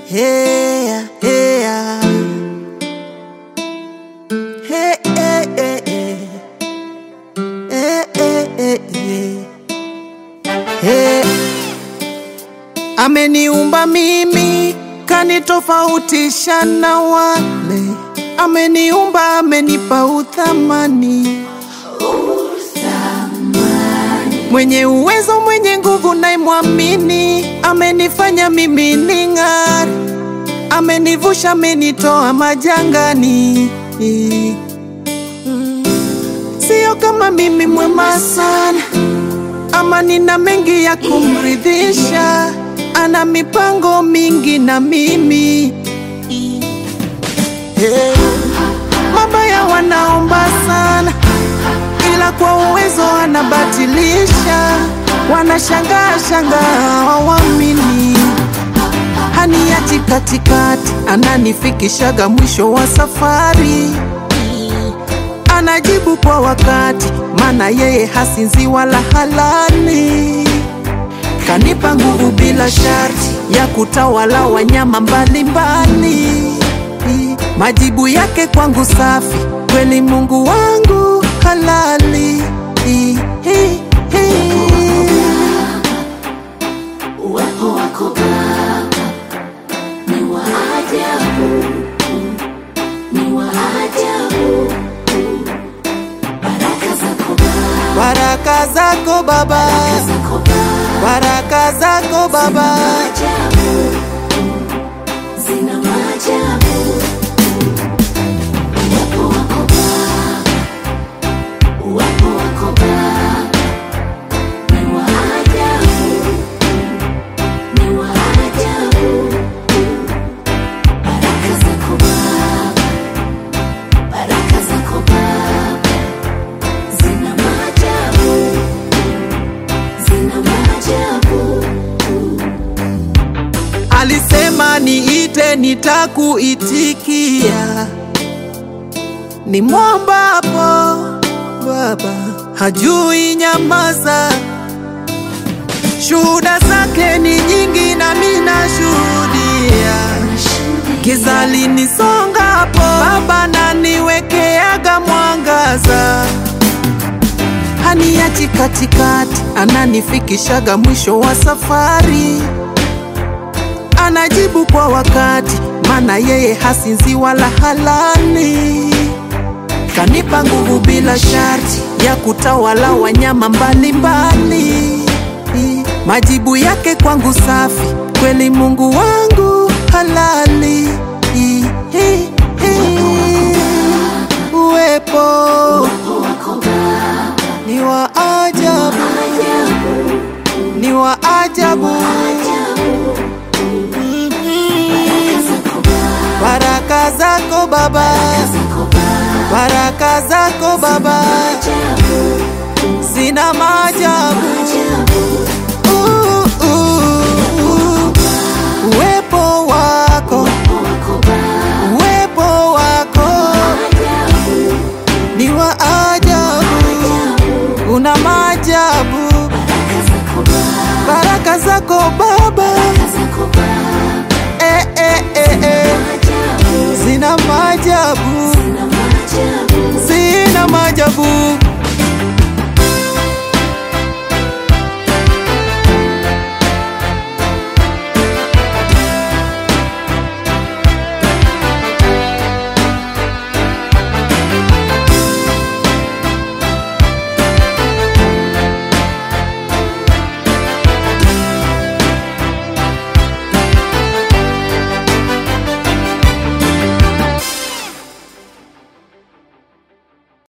Hey, hey, hey, hey, hey, hey. Hey, hey, hey, hey. Hey. Ameniumba mimi kanitofautisha na wale, ameniumba amenipa uthamani, mwenye uwezo mwenye nguvu naimwamini, amenifanya mimi ning'are, amenivusha amenitoa majangani. Mm. Sio kama mimi mwema sana ama nina mengi ya kumridhisha, ana mipango mingi na mimi hey. Mabaya wanaomba sana, ila kwa uwezo anabatilisha, wanashangaa shangaa hawamini, haniachi katikati, ananifikishaga mwisho wa safari anajibu kwa wakati, maana yeye hasinzi wala halali. Kanipa nguvu bila sharti ya kutawala wanyama mbalimbali. Majibu yake kwangu safi, kweli Mungu wangu halali. Uwepo wako Baba ni wa ajabu, ni wa ajabu. Baraka zako Baba, Baraka zako Baba, zako Baba, baraka zako Baba, ajabu, zina maajabu. Uwepo wako Baba, uwepo wako Baba ni wa ajabu, ni wa ajabu. Baraka zako Baba, baraka zako Baba zina maajabu, zina maajabu. alisema niite, nitakuitikia. Ni mwombapo Baba hajui nyamaza, shuhuda zake ni nyingi, nami nashuhudia. Giza linisongapo, Baba naniwekeaga mwangaza, haniachi katikati, ananifikishaga mwisho wa safari, anajibu kwa wakati, maana yeye hasinzi wala halali. Kanipa nguvu bila sharti ya kutawala wanyama mbalimbali. Majibu yake kwangu safi, kweli Mungu wangu halali. Uwepo Uwepo wako Baba, ni wa ajabu, ajabu, ni wa ajabu. ajabu. Mhm. Baraka zako Baba, Baraka zako Baba, zako Baba, baraka zako Baba ajabu, zina maajabu. ajabu.